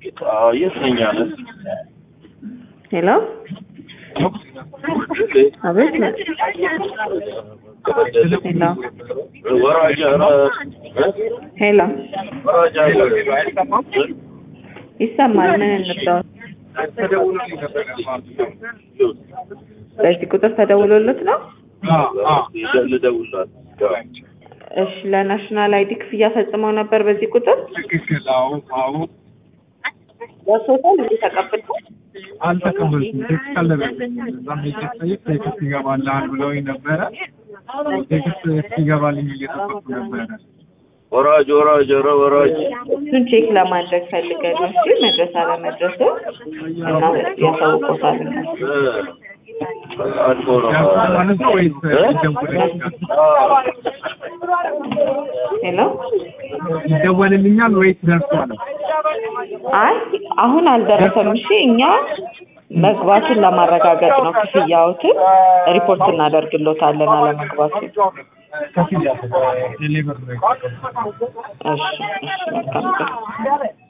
አዎ የት ነኝ አለ ሄሎ አቤት ሄሎ ወራጅ ኧረ ሄሎ ወራጅ አለ ይሰማል ምን እንርዳው በዚህ ቁጥር ተደውሎለት ነው ልደውልላት እሺ ለናሽናል አይዲ ክፍያ ፈጽመው ነበር በዚህ ቁጥር ትክክል። አዎ አዎ ደርሶታል እንዴ ተቀብለው አልተቀበልኩም። ቴክስት አልደረሰኝም። እዛም ሄጄ ስጠይቅ ቴክስት ይገባልሃል ብለውኝ ነበረ። ቴክስት እስኪገባልኝ እየጠበቅኩ ነበረ። ወራጅ ወራጅ ኧረ ወራጅ እሱን ቼክ ለማድረግ ፈልገን ነው እሺ መድረስ አለመድረሱ እና ያሳውቆታል አልፎ ነው ደርሷል ማለት ነው ወይስ ይደወልልኛል? ሄሎ ይደወልልኛል ወይስ ደርሷል? አይ አሁን አልደረሰም እሺ እኛ መግባቱን ለማረጋገጥ ነው ክፍያዎትን ሪፖርት እናደርግሎታለን አለመግባቱን ከፍያ ቴሌብር እሺ እሺ መልካም ቀን